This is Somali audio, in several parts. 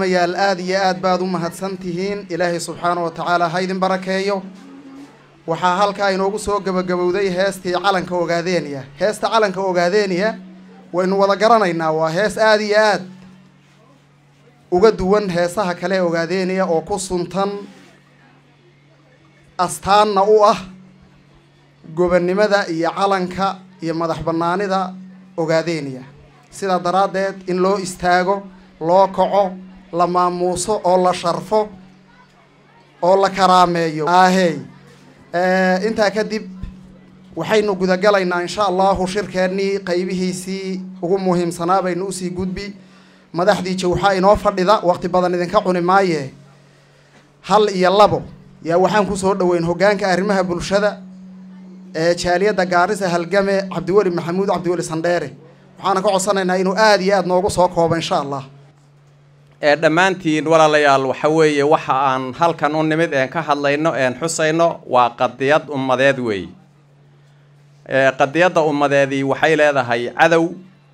mayaal aada iyo aad baad u mahadsan tihiin ilaahay subxaana wa tacaala ha idin barakeeyo waxaa halkaa inoogu soo gabagabowday heestii calanka ogaadeeniya heesta calanka ogaadeeniya waynu wada garanaynaa waa hees aada iyo aad uga duwan heesaha kale ee ogaadeeniya oo ku suntan astaanna u ah gobonnimada iyo calanka iyo madax bannaanida ogaadeeniya sidaa daraaddeed in loo istaago loo kaco la maamuuso oo la sharfo oo la karaameeyo ahey intaa kadib waxaynu gudagalaynaa insha allahu shirkeennii qaybihiisii ugu muhiimsanaa baynu usii gudbi madaxdii jawxa inoo fadhida waqti badan idinka cuni maaye hal iyo labo yaa waxaan kusoo dhaweyn hoggaanka arrimaha bulshada ee jaaliyadda gaarisa halgame cabdiweli maxamuud cabdiweli sandheere waxaana ka codsanaynaa inuu aada iyo aada noogu soo koobo insha allah ee dhammaantiin walaalayaal waxa weeye waxa aan halkan u nimid een ka hadlayno een xusayno waa qadiyad ummadeed weey qadiyadda ummadeedii waxay leedahay cadow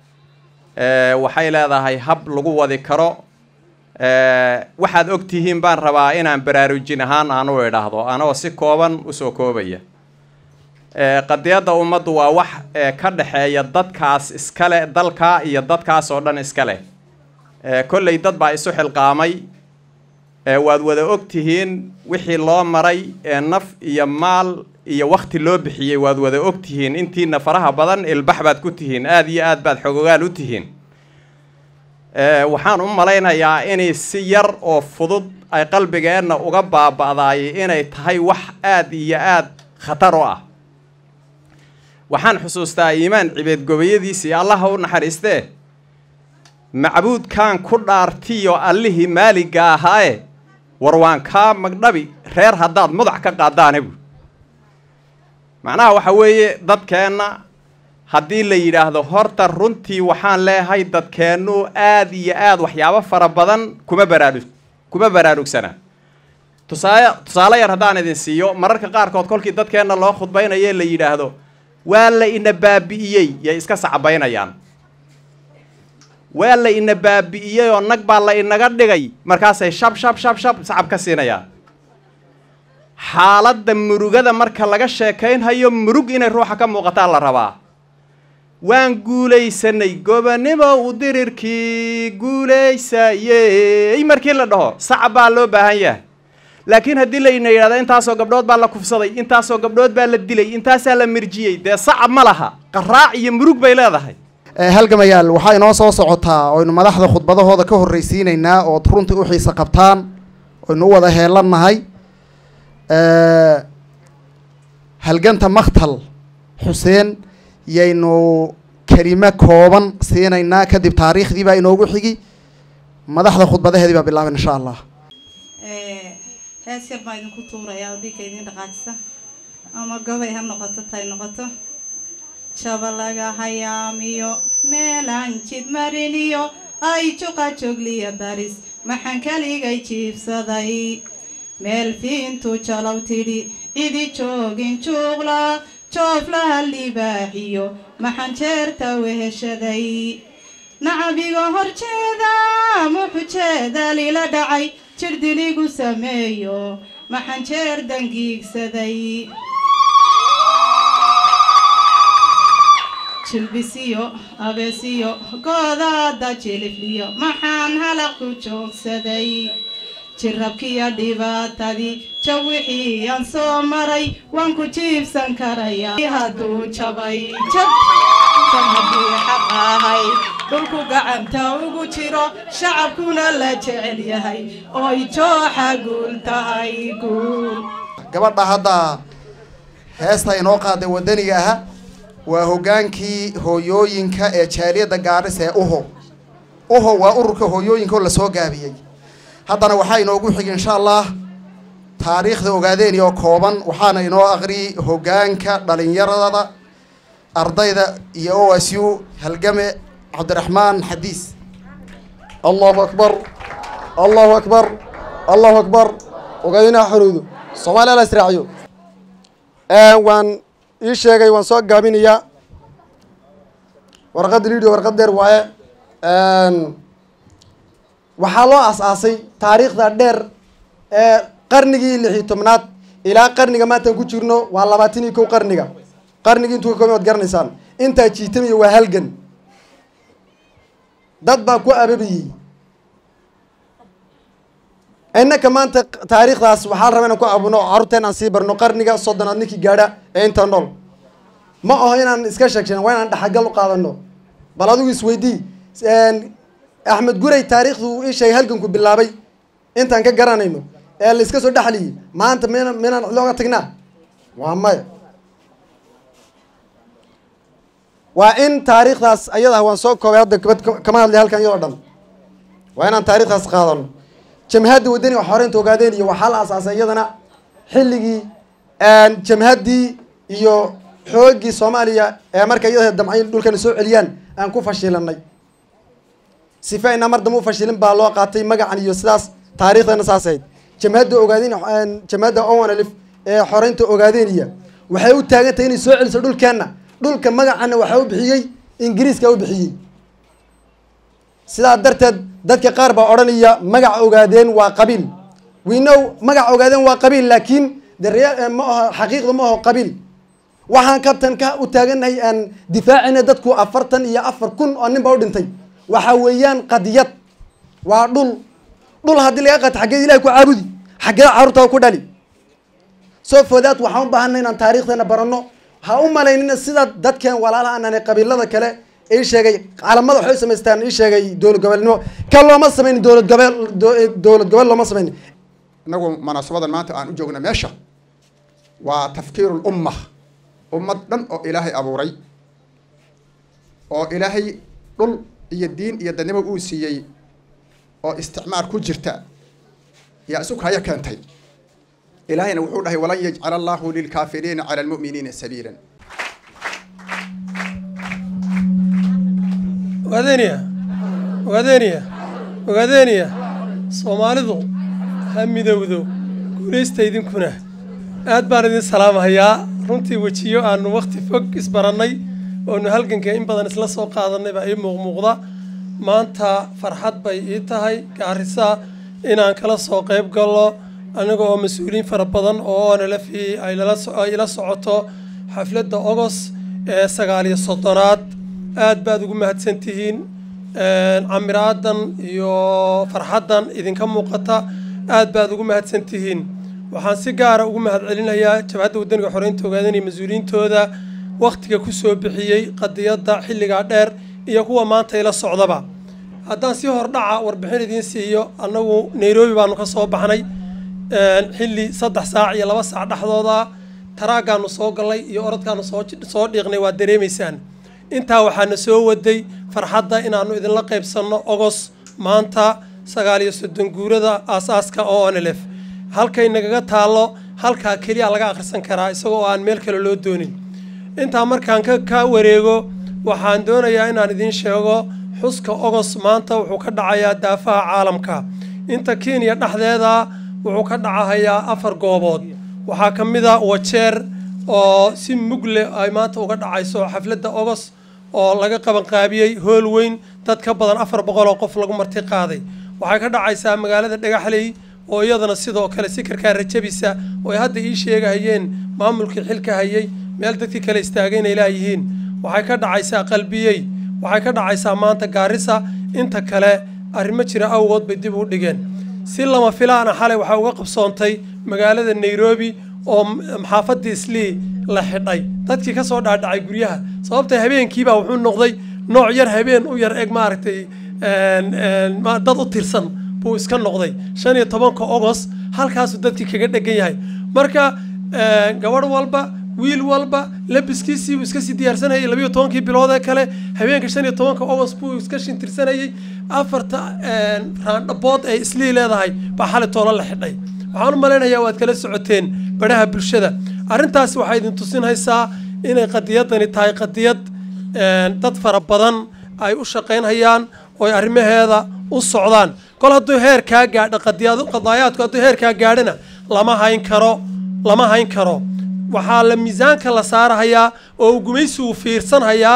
waxay leedahay hab lagu wadi karo waxaad og tihiin baan rabaa inaan baraarujin ahaan aan u idhaahdo anoo si kooban usoo koobaya qadiyadda ummaddu waa wax ka dhexeeya dadkaas iskale dalka iyo dadkaas oo dhan iska leh kolley dad baa isu xilqaamay waad wada og tihiin wixii loo maray naf iyo maal iyo wakti loo bixiyey waad wada og tihiin intiina faraha badan ilbax baad ku tihiin aada iyo aad baad xogogaal u tihiin waxaan u malaynayaa inay si yar oo fudud ay qalbigeenna uga baaba'daay inay tahay wax aada iyo aada khatar u ah waxaan xusuustaa iimaan cibeed gobayadiisii allaha u naxariistee macbuudkaan ku dhaartiyo allihii maaliga ahaaye war waan kaa magdhabi reer haddaad mudac ka qaadaane bu macnaha waxa weeye dadkeenna haddii la yidhaahdo horta runtii waxaan leeyahay dadkeennu aada iyo aada waxyaabo fara badan kuma baraarug kuma baraarugsana tusaale tusaale yar haddaan idin siiyo mararka qaarkood kolkii dadkeenna loo khudbaynaye la yidhaahdo waa la ina baabi'iyey yay iska sacbaynayaan waa la ina baabi'iyey oo nag baa la inaga dhigay markaasay shab shab shab shab sacab ka siinayaan xaaladda murugada marka laga sheekaynhayo murug inay ruuxa ka muuqataa la rabaa waan guulaysanay gobonnimo u dirirkii guulaysayey markii la dhaho sacab baa loo baahan yahay laakiin haddii layna yidhahdo intaasoo gabdhood baa la kufsaday intaasoo gabdhood baa la dilay intaasaa la mirjiyey dee sacab ma laha qaraac iyo murug bay leedahay halgamayaal waxaa inoo soo socotaa oynu madaxda khudbadahooda ka horreysiinaynaa ood runtii u xiise qabtaan oynu u wada heelannahay halganta maktal xuseen yaynu kelimo kooban siinaynaa kadib taariikhdii baa inoogu xigi madaxda khudbadaheedii baa bilaaban insha allah hees yar baa idinku tuurayaa oo dhiigga idin dhaqaajisa ama gobay ha noqoto tay noqoto jaba laga hayaamiyo meelaan jid mariniyo ay juqa jogliya daris maxaan kaligay jiibsaday meel fiintu jalow tidhi cidi joogin juuqla jooflaha libaaxiyo maxaan jeerta weheshaday nacabiga horjeeda muxujeeda lila dhacay jirdiligu sameeyo maxaan jeer dangiigsaday jilbisiyo abeesiyo goodaada jilifliyo maxaan halaq ku joogsaday jirabkiyo dhibaatadii jawixii aan soo maray waan ku jiibsan karaya hadduu jabay jab jab haddii xaq ahay dhulku gacanta ugu jiro shacabkuna la jecel yahay ooy jooxa guul tahay guul gabadha hadda heesta inoo qaaday waddaniga aha waa hoggaankii hooyooyinka ee jaaliyadda gaaris ee uho uho waa ururka hooyooyinka oo lasoo gaabiyey haddana waxaa inoogu xig insha allah taariikhda ogaadeeni oo kooban waxaana inoo aqriyay hoggaanka dhalinyarada ardayda iyo o s u halgame cabdiraxmaan xadiis allahu akbar allahu akbar allahu akbar ogaadinaha xorowdo soomaaliya la israaciyo waan ii sheegay waan soo gaabinayaa warqadda lidio warqad dheer waaye waxaa loo as-aasay taariikhda dheer ee qarnigii lix iyo tobnaad ilaa qarniga maantaan ku jirno waa labaatan iyo kow qarniga qarnigii intuu ka koobay waad garanaysaan intaa jiitamaya waa halgan dad baa ku ababayey innaka maanta taariikhdaas waxaa la rabaa inaan ku abuno carruurteen aan sii barno qarniga soddonaad ninkii gaadha ee inta nool ma aho inaan iska sheegshan waa inaan dhaxagal u qaadano bal adigu isweydii axmed guray taariikhdu uu ii sheegay halganku bilaabay intaan ka garanayno ee la iska soo dhexliyey maanta mina minaan looga tagnaa waa maya waa in taariikhdaas ayadah waan soo koobay hadda kabad kama hadlay halkan iyadoo dhan waa inaan taariikhdaas qaadano jamhadda wadani wax horeynta ogaadeen iyo waxaa la asaasay iyadana xilligii jamhaddii iyo xoogii soomaaliya ee marka iyada damcayn dhulkana soo celiyaan aan ku fashilanay sifa aynaa mar dambe u fashilin baa loo qaatay magacan iyo sidaas taariikhdana saas ahayd jamhadda ogaadeen jamhadda owan alif ee xoreynta ogaadeeniya waxay u taagan tahay inay soo celiso dhulkeenna dhulka magacana waxaa u bixiyey ingiriiska u bixiyey sidaa darteed dadka qaar baa odhanaya magaca ogaadeen waa qabiil we know magaca ogaadeen waa qabiil laakiin de rea ma aho xaqiiqda ma aho qabiil waxaan kabtan ka u taagannahay aan difaacina dadku afartan iyo afar kun oo nin baa u dhintay waxa weeyaan qadiyad waa dhul dhul haddii laga qato xaggeed ilahay ku caabudi xaggeed carruurtaa ku dhali soo foodaad waxaan u baahanay inaan taariikhdeena baranno ha u malaynina sida dadkeen walaalaha aananay qabiilada kale ii sheegay calamada waxay u samaystaan ii sheegay dowlad goboleednimo kan looma samaynin dowlad gobeel dowlad gobol looma samaynin inagu munaasabadan maanta aan u joogna meesha waa tafkiiru lumma ummad dhan oo ilaahay abuuray oo ilaahay dhul iyo diin iyo dadnimo uu siiyey oo isticmaar ku jirta yaa isu kaya keentay ilaahayna wuxuu dhahay walan yajcala allahu lilkaafiriina cala almu'miniina sabiilan ogaadeniya ogaadeniya ogaadeniya soomaalidu ha midowdo guulaysta idinkuna aad baan idin salaamahayaa runtii wejiyo aanu wakhti fog isbarannay oonu halganka in badan isla soo qaadannay baa ii muuqmuuqda maanta farxad bay ii tahay gaarisa inaan kala soo qayb gallo aniga oo mas-uuliyiin fara badan oo onlfi ay ila socoto xafladda ogos ee sagaal iyo soddonaad aad baad ugu mahadsan tihiin camiraadan iyo farxaddan idinka muuqata aad baad ugu mahadsan tihiin waxaan si gaara ugu mahad celinayaa jabhadda wadaniga xoreynta ogaadanaya mas-uuliyiintooda wakhtiga ku soo bixiyey qadiyadda xilligaa dheer iyo kuwa maanta ila socdaba haddaan si hordhaca warbixin idiin siiyo annagu nairobi baanu ka soo baxnay xilli saddex saac iyo laba saac dhexdooda taraagaanu soo gallay iyo orodkaanu soo soo dhiiqnay waa dareemaysaan intaa waxaana soo waday farxadda inaanu idinla qaybsanno ogos maanta sagaal iyo soddon guurada aasaaska oo onlf halkay nagaga taallo halkaa keliya laga akhrisan karaa isagoo aan meel kale loo doonin intaa markaan ka ka wareego waxaan doonayaa inaan idiin sheego xuska ogos maanta wuxuu ka dhacayaa daafaha caalamka inta kenya dhexdeeda wuxuu ka dhacahayaa afar goobood waxaa ka mid a wajeer oo si mugle ay maanta uga dhacayso xafladda ogos oo laga qabanqaabiyey hool weyn dad ka badan afar boqol oo qof lagu marti qaaday waxay ka dhacaysaa magaalada dhagaxley oo iyadana sidoo kale sikarkaa rajabisa oo ay hadda ii sheegahayeen maamulkii xilka hayay meel dadkii kale istaagay inay laayihiin waxay ka dhacaysaa qalbiyey waxay ka dhacaysaa maanta gaarisa inta kale arrimo jira awgood bay dib u dhigeen si lama filaana xalay waxaa uga qabsoontay magaalada nairobi oo maxaafadii islii la xidhay dadkii ka soo dhaadhacay guryaha sababta habeenkiibaa wuxuu noqday nooc yar habeen u yar eg maaragtay dad u tirsan buu iska noqday shan iyo tobanka ogos halkaasuu dadkii kaga dhegan yahay marka gabadh walba wiil walba labiskiisii buu iska sii diyaarsanayay labiyo tobankii bilood ee kale habeenka shan iyo tobanka ogos buu iska shintirsanayay afarta raandhabood ee islii leedahay baa xali toolo la xidhay waxaan u malaynayaa waad kala socoteen baraha bulshada arrintaasi waxay idin tusinaysaa inay qadiyadani tahay qadiyad dad fara badan ay u shaqaynhayaan oo ay arrimaheeda u socdaan kol hadduu heer kaa gaadho qadaayaadku hadduu heer kaa gaadhana lama hayn karo lama hayn karo waxaa la miisaanka la saarahayaa oo uu gumaysigu fiirsanhayaa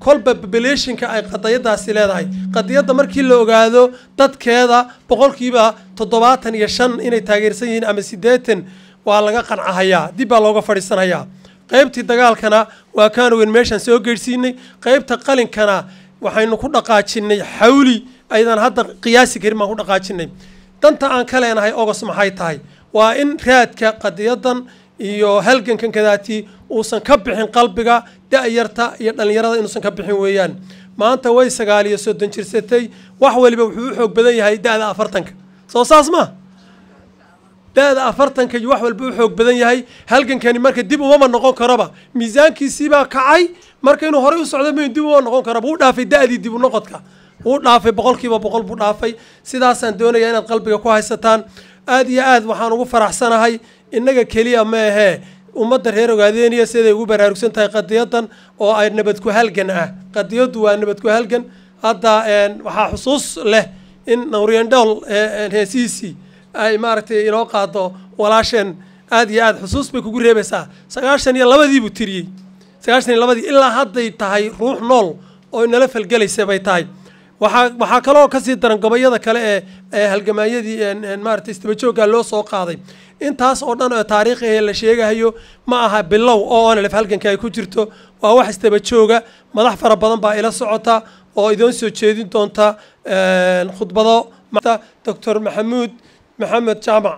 kolba populationka ay qadiyadaasi leedahay qadiyadda markii la ogaado dadkeeda boqolkiiba toddobaatan iyo shan inay taageersan yihiin ama siddeetan waa laga qancahayaa dib baa looga fadhiisanayaa qaybtii dagaalkana waa kaan ogeyn meeshaan soo geedhsiinay qaybta qalinkana waxaynu ku dhaqaajinay xawli aydan hadda qiyaasi karin baan ku dhaqaajinay danta aan ka leenahay ogos maxay tahay waa in raadka qadiyadan iyo halgankan kadaati uusan ka bixin qalbiga da-yarta iyo dhallinyarada inuusan ka bixin weeyaan maanta way sagaal iyo soddon jirsatay wax waliba wuxuu u xoog badan yahay da-da afartanka soo saas ma da-da afartanka iyo wax walba u xoog badan yahay halgankani marka dib umama noqon karaba miisaankiisiibaa kacay marka inuu horey u socdo ma dib uma noqon karaba wuu dhaafay da-dii dib u noqodka wuu dhaafay boqolkiiba boqol buu dhaafay sidaasaan doonayaa inaad qalbiga ku haysataan aada iyo aad waxaan ugu faraxsanahay innaga keliya ma ahee ummadda reer ogaadeeniya siday ugu baraarugsan tahay qadiyadan oo ay nabadku halgan ah qadiyaddu waa nabadku halgan hadda waxaa xusuus leh in nawriyandhool heesihiisii ay maaragtay inoo qaado walaasheen aada iyo aad xusuus bay kugu reebaysaa sagaashan iyo labadii buu tiriyey sagaashan iyo labadii ilaa hadday tahay ruux nool oo nala falgelaysa bay tahay waxaa waxaa kaloo kasii daran gobayada kale ee ee halgamaayadii maaragtay istabajooga loo soo qaaday intaas oo dhan oo taariikhi ee la sheegahayo ma aha bilow oo onlef halganka ay ku jirto waa wax istabajooga madax fara badan baa ila socota oo idoon soo jeedin doonta khudbado doctor maxamuud maxamed jaamac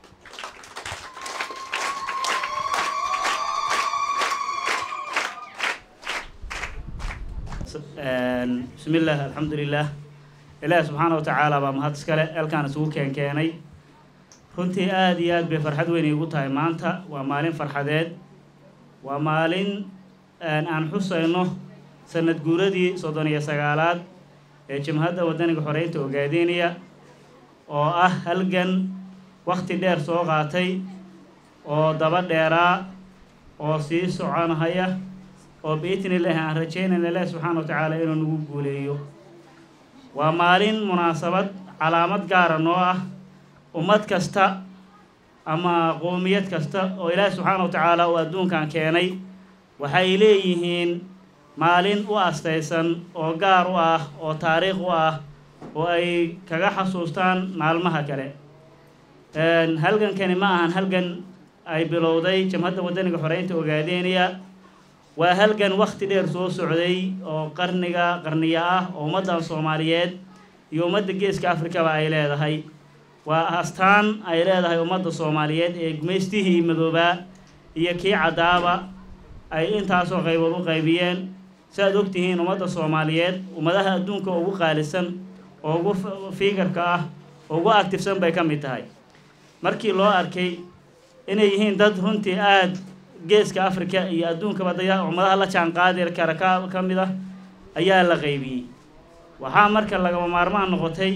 bismi illah alxamdulilah ilaahi subxaana wa tacaala baa mahad iskale elkaan isugu keenkeenay runtii aada iyo aad bay farxad weyn iigu tahay maanta waa maalin farxadeed waa maalin aan xusayno sanad guuradii soddon iyo sagaalaad ee jamhadda wadaniga xoreynta ogaadeynaya oo ah halgan wakti dheer soo qaatay oo daba dheeraa oo sii soconhaya oo biidni illaahi aan rajaynayna ilaahi subxaana wa tacaala inuu nagu guuleeyo waa maalin munaasabad calaamad gaara noo ah ummad kasta ama qoomiyad kasta oo ilaahi subxaana wa tacaala uu adduunkan keenay waxay leeyihiin maalin u astaysan oo gaar u ah oo taariikh u ah oo ay kaga xasuustaan maalmaha kale halgankani ma ahan halgan ay bilowday jamhadda wadaniga xoreynta ogaadeynaya waa halgan wakti dheer soo socday oo qarniga qarniya ah oo ummaddan soomaaliyeed iyo ummadda geeska afrikaba ay leedahay waa astaan ay leedahay ummadda soomaaliyeed ee gumaystihii madoobaa iyo kii caddaaba ay intaasoo qaybood u qaybiyeen si aad ogtihiin ummadda soomaaliyeed ummadaha adduunka ugu qaalisan oo ugu fiigarka ah oo ugu actifsan bay ka mid tahay markii loo arkay inay yihiin dad runtii aada geeska africa iyo adduunkaba daya ummadaha la jaan qaadi kara ka ka mid ah ayaa la qaybiyey waxaa marka lagama maarmaan noqotay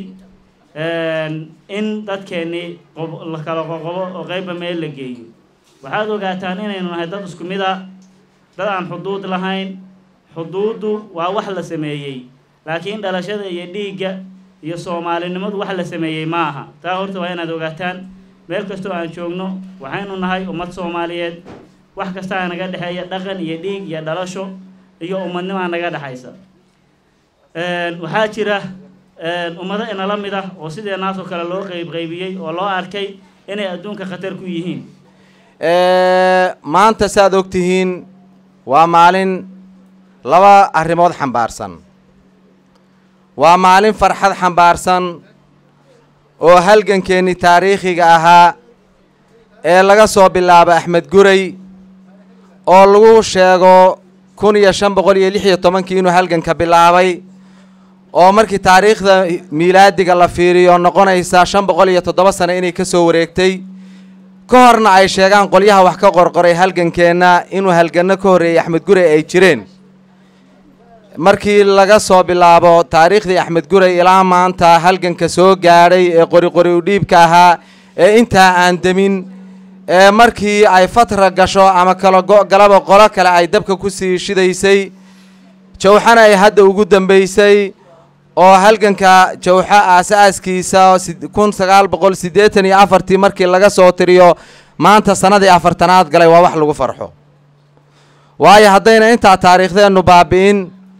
in dadkeennii qob la kala qoqobo oo qeybba meel la geeyo waxaad ogaataan inaynu nahay dad isku mid a dad aan xuduud lahayn xuduuddu waa wax la sameeyey laakiin dhalashada iyo dhiigga iyo soomaalinimadu wax la sameeyey ma aha taa horta waa inaad ogaataan meel kastoo aan joogno waxaynu nahay ummad soomaaliyeed wax kastaa naga dhexeeya dhaqan iyo dhiig iyo dhalasho iyo ummadnimaa naga dhexaysa waxaa jira ummado inala mid ah oo sideenaasoo kale loo qeyb qaybiyey oo loo arkay inay adduunka khatar ku yihiin maanta saaad og tihiin waa maalin laba arrimood xambaarsan waa maalin farxad xambaarsan oo halgankeennii taariikhiga ahaa ee laga soo bilaabo axmed guray oo lagu sheego kun iyo shan boqol iyo lix iyo tobankii inuu halganka bilaabay oo markii taariikhda miilaadiga la fiiriyo noqonaysa shan boqol iyo toddoba sano inay ka soo wareegtay ka horna ay sheegaan qolyaha wax ka qorqoray halgankeenna inuu halganno ka horreeyey axmed guray ay jireen markii laga soo bilaabo taariikhdii axmed guray ilaa maanta halganka soo gaadhay ee qori qori u dhiibka ahaa ee intaa aan demin ee markii ay fatra gasho ama kala go-galaba qolo kale ay dabka ku sii shidaysay jawxana ay hadda ugu dambaysay oo halganka jawxo aas-aaskiisa kun sagaal boqol siddeetan iyo afartii markii laga soo tiriyo maanta sannadii afartanaad galay waa wax lagu farxo waayo haddayna intaa taariikhdeennu baabi'in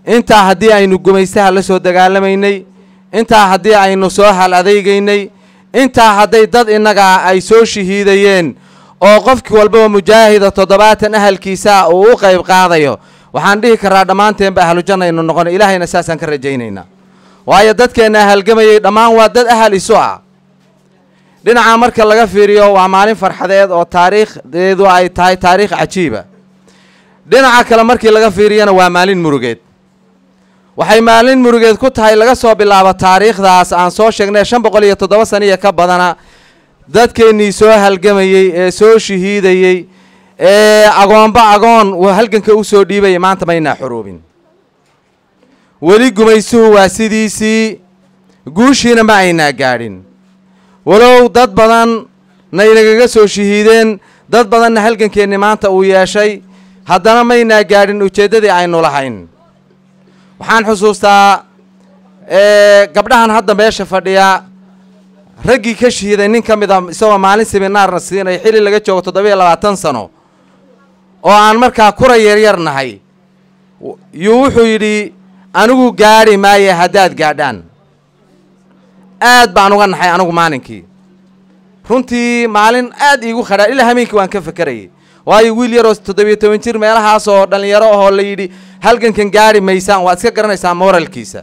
intaa haddii aynu gumaystaha la soo dagaalamaynay intaa haddii aynu soo hal adaygaynay intaa hadday dad innaga ay soo shahiidayeen oo qofki walbaba mujaahida toddobaatan ahalkiisaa uu u qayb qaadayo waxaan dhihi karaa dhammaanteenba ahlujanna aynu noqona ilaahayna saasaan ka rajaynaynaa waayo dadkeenna halgamayay dhammaan waa dad ahal isu ah dhinaca marka laga fiiriyo waa maalin farxadeed oo taariikhdeedu ay tahay taariikh cajiiba dhinaca kale markii laga fiiriyana waa maalin murugeed waxay maalin murugeed ku tahay laga soo bilaabo taariikhdaas aan soo sheegnay shan boqol iyo toddoba saniya ka badana dadkeennii soo halgamayey ee soo shahiidayey ee agoonba agoon halganka u soo dhiibaya maanta maynaa xuruubin weli gumaysuhu waa sidiisii guushiina ma aynaa gaadhin walow dad badan na inagaga soo shahiideen dad badanna halgankeenni maanta uu yeeshay haddana maynaa gaadhin ujeeddadii aynu lahayn waxaan xusuustaa gabdhahan hadda meesha fadhiya raggii ka shahiiday nin ka mid a isagoo maalin siminaarna siinay xilli laga joogo toddobiyo labaatan sano oo aan markaa kura yaryar nahay yuu wuxuu yidhi anigu gaadhi maaye haddaad gaadhaan aad baan uga naxay anigu maalinkii runtii maalin aad iigu khadhaa ilaa hameenkii waan ka fekerayay waayo wiil yaroo toddobiyo toban jir meelahaas oo dhallinyaro ahoo la yidhi halgankan gaadhi maysaan waad iska garanaysaa moralkiisa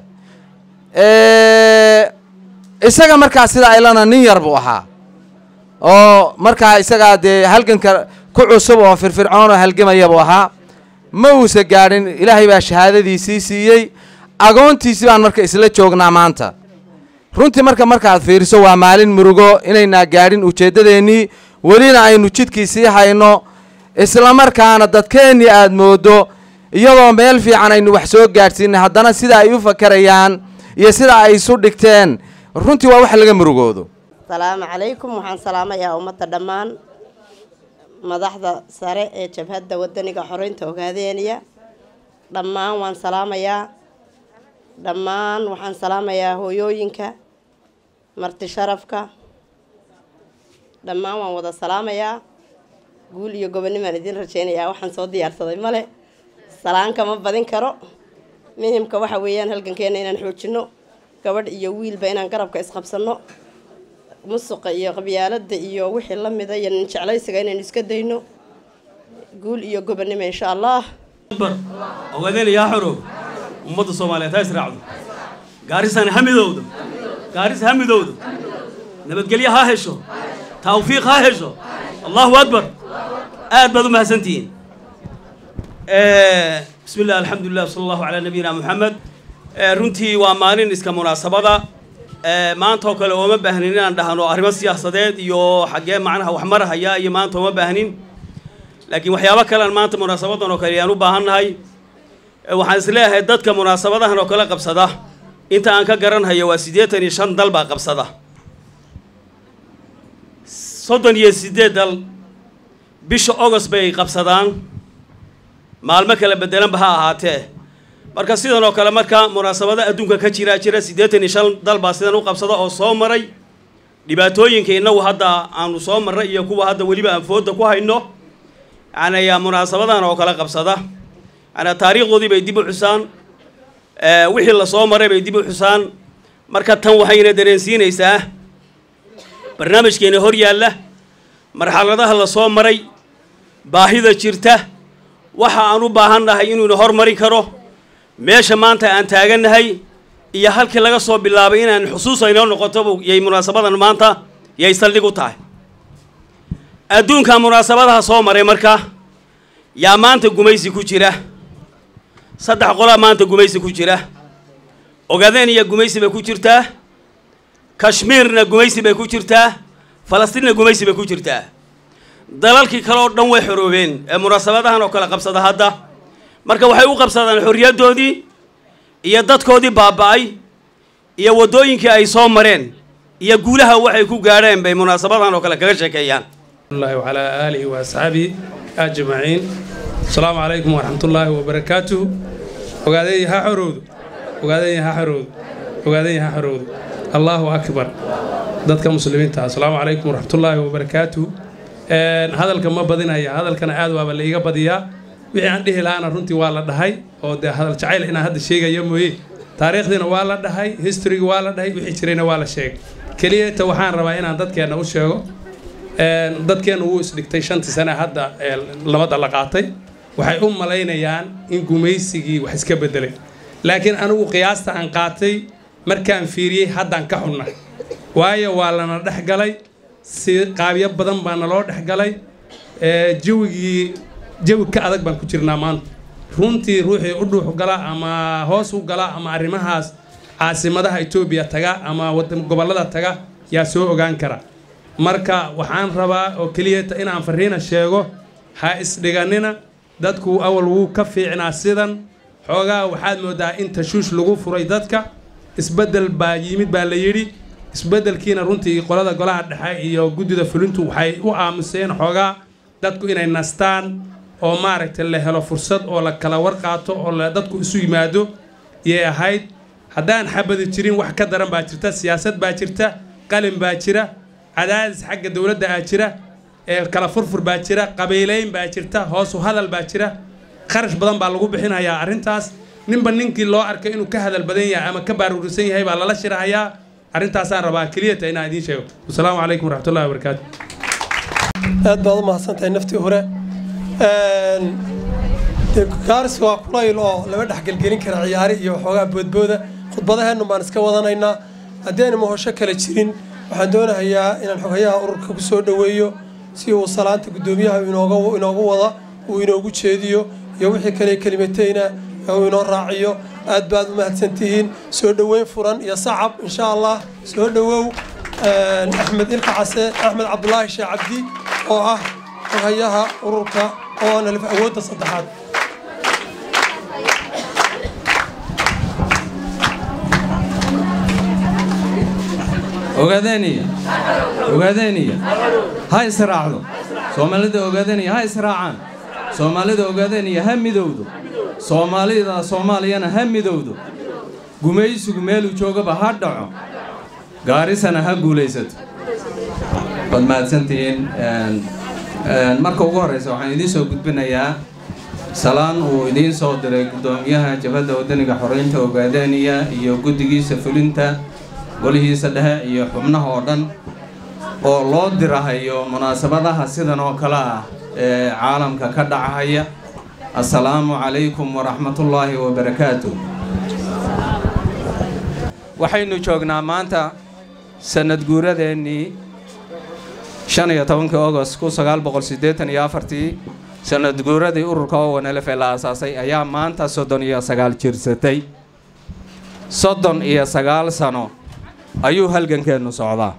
isaga markaa sida aylana nin yar buu ahaa oo markaa isagaa dee halganka ku cusub oo firfircoon oo halgamaya buu ahaa ma uusa gaadhin ilaahay baa shahaadadiisii siiyey agoontiisii baan marka isla joognaa maanta runtii marka markaad fiiriso waa maalin murugo inaynaa gaadhin ujeeddadeennii welina aynu jidkii sii hayno isla markaana dadkeennii aad mooddo iyadoo meel fiican aynu wax soo gaadhsiinay haddana sida ay u fakarayaan iyo sida ay isu dhigteen runtii waa wax laga murugoodo asalaamu calaykum waxaan salaamayaa ummadda dhammaan madaxda sare ee jabhadda wadaniga xoreynta ogaadeeniya dhammaan waan salaamayaa dhammaan waxaan salaamayaa hooyooyinka marti sharafka dhammaan waan wada salaamayaa guul iyo gobonimaan idiin rajeynayaa waxaan soo diyaarsaday male salaanka ma badin karo muhimka waxa weeyaan halgankeena inaan xoojino gabadh iyo wiilba inaan garabka isqabsano musuqa iyo qabyaalada iyo wixii lamida iyo nin jeclaysiga inaynu iska dayno guul iyo gobonimo insha allah ogaadeen yaa xorow ummadda soomaaliyeed ha israacdo gaarisana ha midowdo gaaris ha midowdo nabadgelyo ha hesho tawfiiq ha hesho allahu akbar aad baad u mahadsantihiin bismi illah alxamdulilah sala allahu calaa nabiyina moxamed runtii waa maalin iska munaasabada maanta oo kale ooma baahnin inaan dhahno arrimo siyaasadeed iyo xaggee macnaha wax marahaya iyo maanta ooma baahnin laakiin waxyaabo kalean maanta munaasabadan oo kale ayaan u baahannahay waxaan isleeyahay dadka munaasabadahan oo kale qabsada inta aan ka garanhayo waa siddeetan iyo shan dal baa qabsada soddon iyo siddeed dal bisha agost bay qabsadaan maalmo kala bedelanba ha ahaatee marka sidan oo kale marka munaasabada adduunka ka jira jira siddeetan iyo shan dal baa sidan u qabsada oo soo maray dhibaatooyinka innagu hadda aanu soo marray iyo kuwa hadda weliba aan fooda ku hayno yani munaasabadahan oo kale qabsada yani taariikhdoodii bay dib u xusaan wixii lasoo maray bay dib u xusaan marka tan waxayna dareensiinaysaa barnaamijkeena hor yaalla marxaladaha lasoo maray baahida jirta waxa aan u baahannahay inuuna hormarin karo meesha maanta aan taagannahay iyo halkii laga soo bilaabay inaan xusuus aynoo noqoto yay munaasabadan maanta yay saldhig u tahay adduunka munaasabadaha soo maray marka yaa maanta gumaysi ku jira saddex qolaa maanta gumaysi ku jira ogaadeen iyo gumaysi bay ku jirtaa kashmiirna gumaysi bay ku jirtaa falastiinna gumaysi bay ku jirtaa dalalkii kale oo dhan way xoroobeen ee munaasabadahan oo kale qabsada hadda marka waxay u qabsadaan xorriyaddoodii iyo dadkoodii baaba'ay iyo waddooyinkii ay soo mareen iyo guulaha waxay ku gaadheen bay munaasabadahan oo kale kaga sheekeeyaan الله وعلى آله وأصحابه أجمعين السلام عليكم ورحمة الله وبركاته وقاعدين ها حرود وقاعدين ها حرود وقاعدين ها حرود الله أكبر dadka muslimiinta asalaamu calaykum waraxmatullaahi wabarakaatu hadalka ma badinaya hadalkana aad waaba laiga badiyaa wixii aan dhihi lahaana runtii waa la dhahay oo dee hadal jacayl inaan hadda sheegaya mooye taariikhdiina waa la dhahay historyga waa la dhahay wixii jirayna waa la sheegay keliyata waxaan rabaa inaan dadkeenna u sheego dadkeenna wuu isdhigtay shantii sane hadda labada la qaatay waxay u malaynayaan in gumaysigii wax iska bedelay laakiin anigu qiyaasta aan qaatay markaan fiiriyey haddaan ka xunna waayo waa lana dhex galay si qaabyo badan baa naloo dhex galay jawigii jawi ka adag baan ku jirnaa maanta runtii ruuxii u dhuux gala ama hoos u gala ama arrimahaas caasimadaha etoobiya taga ama gobollada taga yaa soo ogaan kara marka waxaan rabaa oo keliyata inaan fariina sheego ha isdhiganina dadku awal wuu ka fiicnaa sidan xoogaa waxaad moodaa in tashuush lagu furay dadka isbeddel baa yimid baa la yidhi isbeddelkiina runtii qolada golaha dhexe iyo guddida fulintu waxay u aamuseen xoogaa dadku inay nastaan oo maaragtay la helo fursad oo la kala war qaato oo dadku isu yimaado yay ahayd haddaan xabadi jirin wax ka daran baa jirta siyaasad baa jirta qalin baa jira cadaadis xagga dowladda aa jira ee kala furfur baa jira qabiileyn baa jirta hoosu hadal baa jira kharash badan baa lagu bixinayaa arrintaas ninba ninkii loo arkay inuu ka hadal badan yahay ama ka baaruurisan yahay baa lala shirahayaa arrintaasaan rabaa keliyata inaan idiin sheego wasalaamu calaykum waraxmatullahi wabarakaatu aad baad u mahadsantahay naftii hore dee gaaris waa kulayl oo lama dhexgelgelin kara ciyaari iyo waxoogaa boodbooda khudbadaheennu baan iska wadanaynaa haddii ayna mahosho kale jirin waxaan doonahayaa inaan xogayaha ururka ku soo dhoweeyo si uu salaanta guddoomiyaha inooga inoogu wada uu inoogu jeediyo iyo wixii kale kelimateyna uu inoo raaciyo aad baad u mahadsantihiin soo dhoweyn furan iyo sacab insha allah soo dhowow axmed ilka case axmed cabdulaahi sheekh cabdi oo ah xogayaha ururka oo aan alif awoodda saddexaad ogaadeniya ogaadeniya ha israacdo soomaalida ogaadeniya ha israacaan soomaalida ogaadeniya ha midowdo soomaalida soomaaliyana ha midowdo gumaysigu meeluu joogaba ha dhaco gaarisana ha guulaysato waad mahadsantihiin marka ugu horreysa waxaan idiin soo gudbinayaa salaan uu idiin soo diray guddoomiyaha jabhadda waddaniga xoreynta ogaadeniya iyo guddigiisa fulinta golihiisa dhexe iyo xubnaha oo dhan oo loo dirahayo munaasabadaha sidan oo kale ah ee caalamka ka dhacahaya assalaamu calaykum waraxmatullaahi wabarakaatu waxaynu joognaa maanta sanad guuradeennii shan iyo tobankii agost kun sagaal boqol siddeetan iyo afartii sanad guuradii ururka owanelef ee la aasaasay ayaa maanta soddon iyo sagaal jirsatay soddon iyo sagaal sano ayuu halgankeennu socdaa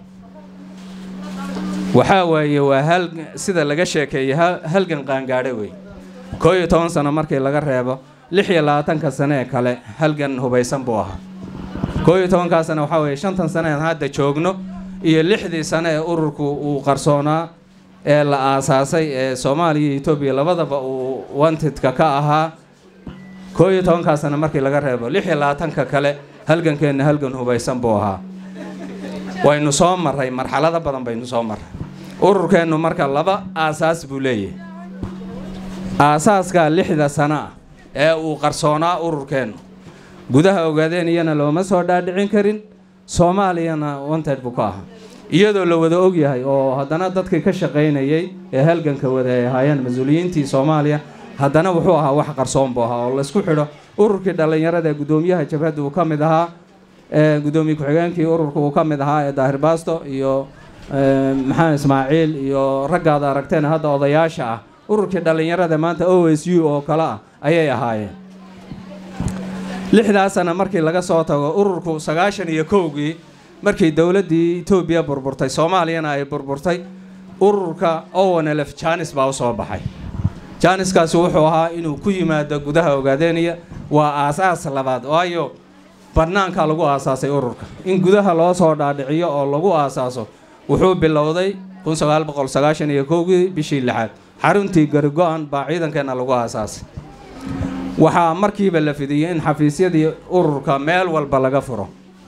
waxaa waaye waa hal sida laga sheekeeyey halgan qaangaadhe wey koo iyo toban sano markii laga reebo lix iyo labaatanka sane ee kale halgan hubaysan buu ahaa koo iyo tobankaa sane waxaa weeye shantan sane aan hadda joogno iyo lixdii sane ee ururku uu qarsoonaa ee la aasaasay ee soomaaliya iyo etoobiya labadaba uu wantidka ka ahaa koo iyo tobankaa sane markii laga reebo lix iyo labaatanka kale halgankeenna halgan hubaysan buu ahaa waynu soo marray marxalado badan baynu soo marray ururkeennu marka laba aasaas buu leeyahay aasaaskaa lixda sano ah ee uu qarsoonaa ururkeennu gudaha ogaadeen iyana looma soo dhaadhicin karin soomaaliyana wanted buu ka ahaa iyadoo la wada ogyahay oo haddana dadkii ka shaqaynayay ee halganka wada ay ahaayeen mas-uuliyiintii soomaaliya haddana wuxuu ahaa wax qarsoon buu ahaa oo laysku xidho ururkii dhallinyarada ee guddoomiyaha jabhadda uu ka mid ahaa gudoomiye ku-xigeenkii ururka uu ka mid ahaa ee daahir baasto iyo maxamed ismaaciil iyo raggaada aragteen hadda odayaasha ah ururkii dhallinyarada maanta o s u oo kale ah ayay ahaayeen lixdaasana markii laga soo tago ururku sagaashan iyo kowgii markii dowladdii etoobiya burburtay soomaaliyana ay burburtay ururka owanelef janis baa u soo baxay jaaniskaasi wuxuu ahaa inuu ku yimaado gudaha ogaadeniya waa aasaas labaad waayo bannaanka lagu aasaasay ururka in gudaha loo soo dhaadhiciyo oo lagu aasaaso wuxuu bilowday kun sagaal boqol sagaashan iyo kowgii bishii lixaad xaruntii garigo-an baa ciidankeenna lagu aasaasay waxaa markiiba la fidiyey in xafiisyadii ururka meel walba laga furo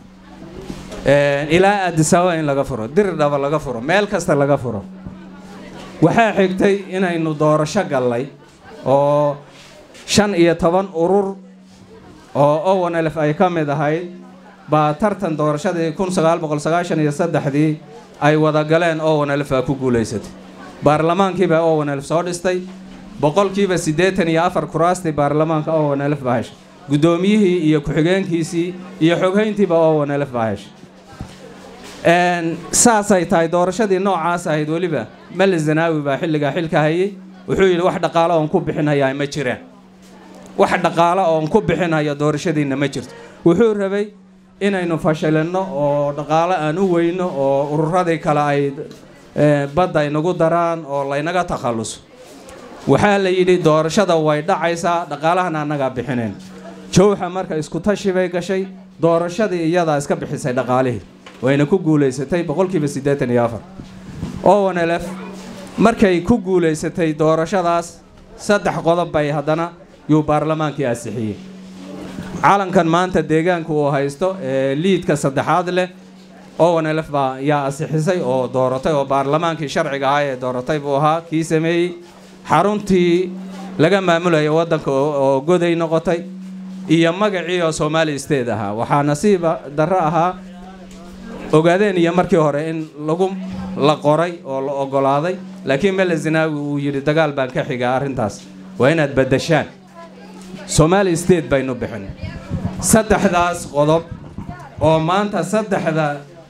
ilaa addisababa in laga furo diridhaba laga furo meel kasta laga furo waxaa xigtay inaynu doorasho gallay oo shan iyo toban urur oo owen elf ay ka mid ahayd baa tartan doorashadii kun sagaal boqol sagaashan iyo saddexdii ay wada galeen owen elf aa ku guulaysatay baarlamaankiibaa owen elf soo dhistay boqolkiiba siddeetan iyo afar kuraastii baarlamaanka owen elf baa heshay guddoomiyihii iyo ku-xigeenkiisii iyo xoghayntiiba owen elf baa heshay saasay tahay doorashadii noocaas ahayd weliba mali zanaawi baa xilligaa xilka hayay wuxuu yidhi wax dhaqaalo oon ku bixinhayaa ma jiraan wax dhaqaalo oon ku bixinhayo doorashadiinna ma jirto wuxuu rabay inaynu fashilinno oo dhaqaalo aan u weyno oo ururadii kale ay badda inagu daraan oo laynaga takhalluso waxaa la yidhi doorashada way dhacaysaa dhaqaalahana annagaa bixinayn jowxa marka isku tashi bay gashay doorashadii iyadaa iska bixisay dhaqaalihii wayna ku guulaysatay boqolkiiba siddeetan iyo afar owen elf markay ku guulaysatay doorashadaas saddex qodob bay haddana yuu baarlamaankii ansixiyey calankan maanta deegaanka uu haysto ee liidka saddexaad leh owen elf baa yaa ansixisay oo dooratay oo baarlamaankii sharciga ahaa ee dooratay buu ahaa kii sameeyey xaruntii laga maamulaya waddanka oo goday noqotay iyo magacii oo soomaali state ahaa waxaa nasiiba darro ahaa ogaadeen iyo markii hore in lagu la qoray oo la oggolaaday laakiin mele zinaawi uu yidhi dagaal baan ka xigaa arrintaas waa inaad baddashaan somaali state baynu bixin saddexdaas qodob oo maanta saddexda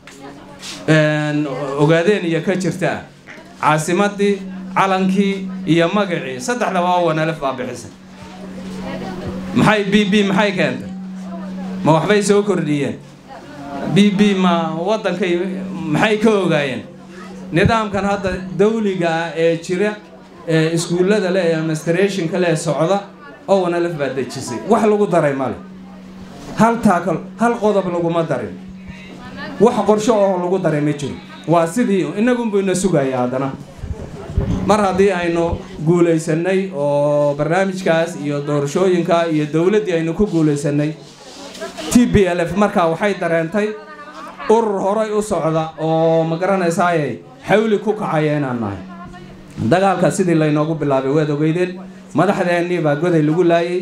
ogaadeen iyo ka jirta ah caasimaddii calankii iyo magacii saddexdaba owen elf baa bixisay maxay b b maxay keentay ma waxbay soo kordhiyeen b b ma waddankay maxay ka ogaayeen nidaamkan hadda dawliga ah ee jira ee iskuullada leh ee administrationka leh socda owen elf baa dejisay wax lagu daray male hal taakal hal qodob laguma darin wax qorsho oo lagu daray ma jiro waa sidii innagunbu ina sugaya haddana mar haddii aynu guulaysannay oo barnaamijkaas iyo doorashooyinka iyo dowladdii aynu ku guulaysannay t b l f markaa waxay dareentay urur horay u socda oo ma garanaysaaye xawli ku kacaya inaan nahay dagaalka sidii laynoogu bilaabay waad ogeydeen madaxdeennii baa goday lagu laayay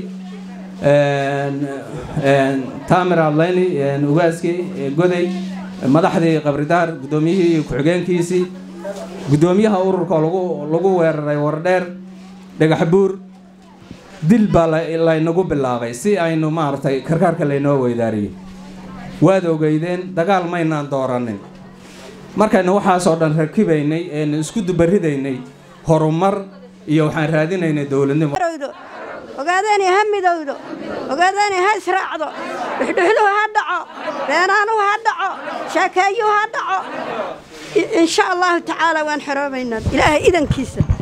tamir adlayni ugaaskii goday madaxdii qabridaar guddoomiyihii iyo ku-xigeenkiisii guddoomiyaha ururka lagu lagu weeraray wardheer dhagax buur dil baa laynagu bilaabay si aynu maaragtay karkaarka laynoo weydaariyey waad ogeydeen dagaal maynaan dooranin markaynu waxaasoo dhan rakibaynay eenu isku dubaridaynay horumar iyo waxaan raadinaynay dowladnimo ogaadeenay ha midowdo ogaadeenay ha israacdo dhuxdhuxduhu ha dhaco beenaanuhu ha dhaco sheekeeyuhu ha dhaco insha allahu tacaala waan xoroobaynaa ilaahay idankiisa